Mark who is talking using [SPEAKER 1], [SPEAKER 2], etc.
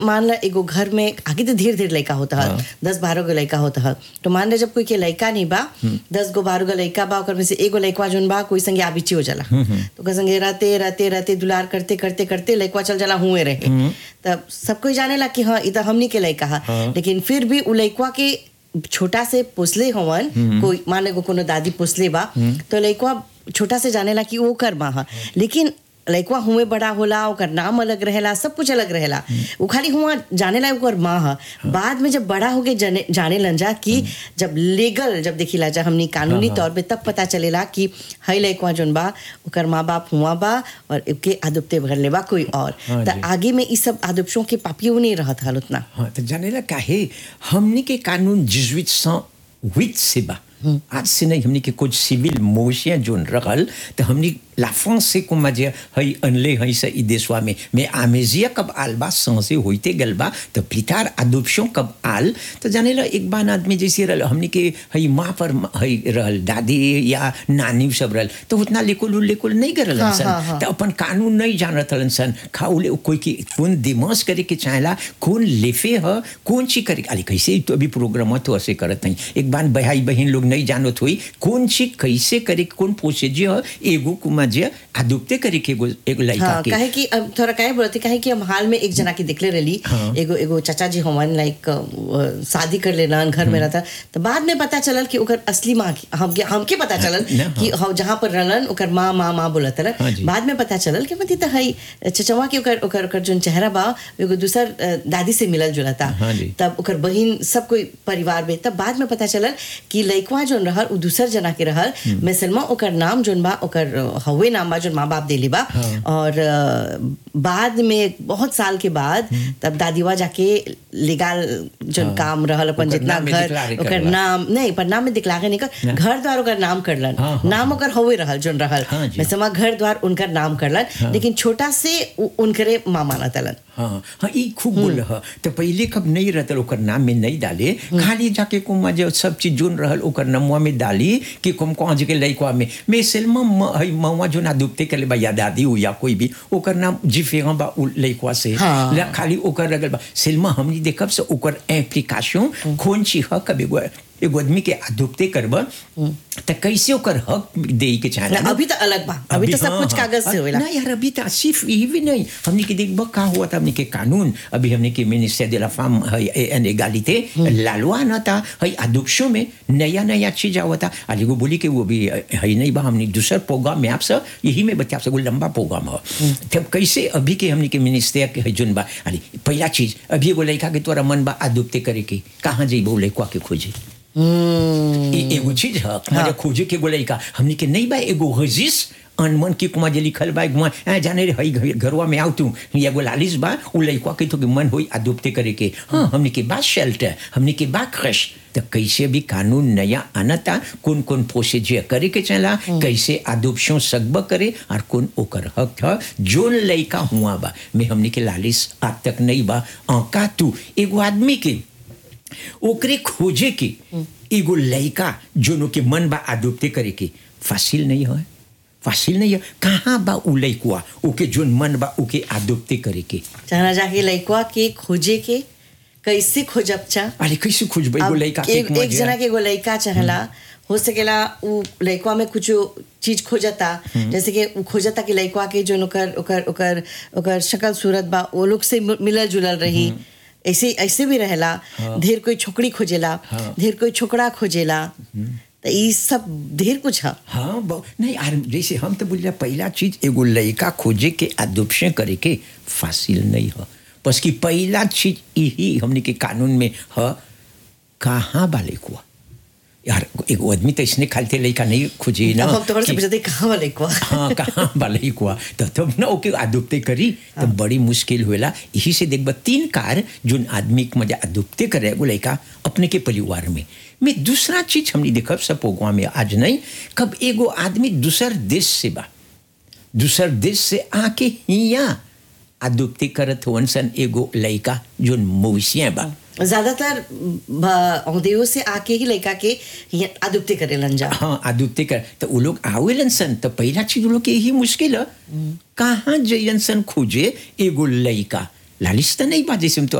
[SPEAKER 1] मान ला एगो घर में आगे तो धीरे धीरे लड़का होता है दस बारह गो लड़का होता है तो मान ला जब कोई के लड़का नहीं बा दस गो बारह गो लड़का बा ओकर में से एगो लड़का जोन बा कोई संगे आबिची हो जाला तो ओकर संगे रहते रहते रहते दुलार करते करते करते लड़का चल जाला हुए रहे तब सब कोई जानेला कि हाँ इधर हमनी के लड़का है लेकिन फिर भी उ लड़का के छोटा से पोसले हवन कोई माने को कोनो दादी पोसले बा तो लड़का छोटा से जानेला कि वो कर माँ है लेकिन लड़का हुए बड़ा होला ओकर नाम अलग रहेला सब कुछ अलग रहेला वो खाली हुआ जानेला ओकर माँ है बाद में जब बड़ा होके जाने जाने लन जा कि जब लीगल जब देखिला जा हमनी कानूनी तौर पे तब पता चलेला कि हई लड़का जोन बा ओकर माँ बाप हुआ बा और के आदुपते भर ले बा कोई और
[SPEAKER 2] हाँ
[SPEAKER 1] तो
[SPEAKER 2] जी।
[SPEAKER 1] आगे में ई सब आदुपशों के पापियों नहीं रहत हल उतना
[SPEAKER 2] हाँ तो जानेला काहे हमनी के कानून जिजुइट सौ हुit से बा आज से नहीं हमनी के कुछ सिविल मोशिया जोन रहल तो हमनी la France को मजे हई अनले हई से ई देशवा में मैं आमेजिया कब आल बा सांसे होइते गल बा तो प्लितार अडॉप्शन कब आल तो जानेला एक बार आदमी जैसे रहल हमनी के हई माँ पर हई रहल दादी या नानी सब रहल तो उतना लेकुल लेकुल नहीं करल
[SPEAKER 1] हाँ,
[SPEAKER 2] सन
[SPEAKER 1] हाँ, हाँ।
[SPEAKER 2] तो अपन कानून नहीं जानत हलन सन खाउले कोई की कौन दिमाग करे के चाहेला कौन लेफे ह कौन ची करे अरे कैसे तो अभी प्रोग्राम तो ऐसे करत नहीं एक बार भाई बहन लोग नहीं जानत हुई कौन ची कैसे करे कौन प्रोसीजर ह एगो कुमा जे अदुप्ते करे के एगो एगो लड़का
[SPEAKER 1] हाँ
[SPEAKER 2] के
[SPEAKER 1] कहे कि अब थोड़ा कहे बोलते कहे कि हम हाल में एक जना की दिखले रही
[SPEAKER 2] हाँ।
[SPEAKER 1] एगो एगो चाचा जी हवन लाइक शादी कर लेना घर में रहता तो बाद में पता चलल कि ओकर असली माँ की हमके हमके पता चलल
[SPEAKER 2] ना, हाँ।
[SPEAKER 1] कि हम जहाँ पर रहलन ओकर माँ माँ माँ बोलत
[SPEAKER 2] हाँ
[SPEAKER 1] रहन
[SPEAKER 2] जी।
[SPEAKER 1] बाद में पता चलल कि मती तो हई चचवा के ओकर ओकर ओकर जोन चेहरा बा एगो दूसर अ, दादी से मिलल जुलल था
[SPEAKER 2] हाँ जी।
[SPEAKER 1] तब ओकर बहिन सब कोई परिवार में तब बाद में पता चलल कि लइकवा जोन रहल उ दूसर जना के रहल मिसलमा ओकर नाम जोन बा ओकर अ, हवे नाम बा जोन माँ बाप देली बा और अ, बाद में बहुत साल के बाद तब दादीवा जाके लीगल जोन काम रहल अपन
[SPEAKER 2] ओकर
[SPEAKER 1] जितना
[SPEAKER 2] नाम में
[SPEAKER 1] घर
[SPEAKER 2] declare
[SPEAKER 1] ओकर
[SPEAKER 2] करवा।
[SPEAKER 1] नाम नहीं पर नाम में दिखलागे नहीं कर घर द्वार ओकर नाम करलन
[SPEAKER 2] हाँ, हाँ,
[SPEAKER 1] नाम ओकर हवे रहल जोन रहल
[SPEAKER 2] हाँ जी।
[SPEAKER 1] मिसलमा घर द्वार उनकर नाम करलन लेकिन छोटा से उ- उनकरे माँ मानत हलन
[SPEAKER 2] हाँ हाँ ई खूब बोल रहा तो पहले कब नहीं रहता ओकर नाम में नहीं डाले खाली जाके कुमा जो सब चीज जोन रहल ओकर नमुआ में डाली कि कुम कौन के लइकवा में मैं सेल्मा म- हई मवा जो ना डूबते के बा या दादी हो या कोई भी ओकर नाम जिफे बा उ लइकवा से
[SPEAKER 1] हाँ।
[SPEAKER 2] ला खाली ओकर रगल बा सेल्मा हमनी देखब से ओकर एप्लीकेशन कौन ची हक अब एगो एगो आदमी के अदुपते करब त कैसे ओकर हक दे के चाहे
[SPEAKER 1] ना, अभी तो अलग बा अभी तो सब कुछ कागज से होएला
[SPEAKER 2] ना यार अभी तो सिर्फ यही भी नहीं हमने के देखब का हुआ था हमने के कानून अभी हमने के minister de la femme and एगालिटे लालवा ना था हई अदुक्षों में नया नया चीज आवा था अली को बोली कि वो भी हई नहीं बा हमने दूसर प्रोग्राम में आपसे यही में बता आपसे लंबा प्रोग्राम हो तब कैसे अभी के हमने के मिनिस्टर के हई जुन बा अली पहला चीज अभी एगो लड़का के तोरा मन बा अदुप्ते करे के कहाँ जइबो लड़का के खोजे
[SPEAKER 1] हम्म
[SPEAKER 2] ए- एगो चीज है हमारे खोजे के बोले का हमने के नहीं बा एगो हजिस अनमन की कुमा जे लिखल बा गुमा आ, जाने रे हई घर- घरवा में आउ तू एगो लालिस बा उ लइका के तो के मन होई अदुप्ते करे के हाँ हमने के बा शेल्टर हमने के बा क्रश तो कैसे भी कानून नया आनता कौन कौन प्रोसीजर करे के चला कैसे अदुप्शन सकब करे और कौन ओकर हक है जोन लइका हुआ बा में हमने के लालिस आज तक नहीं बा औका तू एगो आदमी के ओकरे खोजे के एगो लड़का जोनो के मन बा अडोप्टे करे के फासिल नहीं है फासिल नहीं है कहाँ बा उ लड़कुआ ओके जोन मन बा ओके अडोप्टे करे के
[SPEAKER 1] जाना जाके लइकवा के खोजे के कैसे खोजब चा
[SPEAKER 2] अरे कैसे खोजबे एगो
[SPEAKER 1] अब
[SPEAKER 2] लड़का के
[SPEAKER 1] एक, एक जना के एगो लइका चाहला हो सकेला उ लइकवा में कुछ चीज खोजता जैसे कि उ खोजता कि लइकवा के जो ओकर ओकर ओकर ओकर शक्ल सूरत बा वो लोग से मिलल जुलल रही ऐसे ऐसे भी रहेला ढेर कोई छोकरी खोजेला
[SPEAKER 2] हाँ।
[SPEAKER 1] ढेर कोई छोकरा खोजेला तो ई सब ढेर कुछ है
[SPEAKER 2] हाँ बहु- नहीं यार जैसे हम तो बोलिए पहला चीज एगो लड़का खोजे के अदुप्शन करे के फासिल नहीं है बस की पहला चीज यही हमने के कानून में है कहाँ बा लड़कुआ यार एगो आदमी तो इसने खालते लड़का नहीं खोजे ना
[SPEAKER 1] अब हम तो से
[SPEAKER 2] कि-
[SPEAKER 1] पूछते कहाँ वाला लइकवा
[SPEAKER 2] हाँ कहाँ वाले हुआ तो तब ना ओके अदुप्ते करी तो बड़ी मुश्किल हुएला यही से देखब तीन कार जोन आदमी के मजा अदुप्ते करे वो लड़का अपने के परिवार में मैं दूसरा चीज हमने देखब सब प्रोग्राम में आज नहीं कब एगो आदमी दूसर देश से बा दूसर देश से आके हिया अदुप्ते करत हुवन सन एगो लड़का जोन मवेशिया बा
[SPEAKER 1] ज्यादातर औदेव से आके ही लइका के हियां अदुप्ते करेलन जा
[SPEAKER 2] हाँ आदुप्ते कर तो वो लोग आवेलन सन तो पहला चीज वो लोग के यही मुश्किल है कहाँ जइलन सन खोजे एगो लड़का लालिश तो नहीं बा जैसे हम तो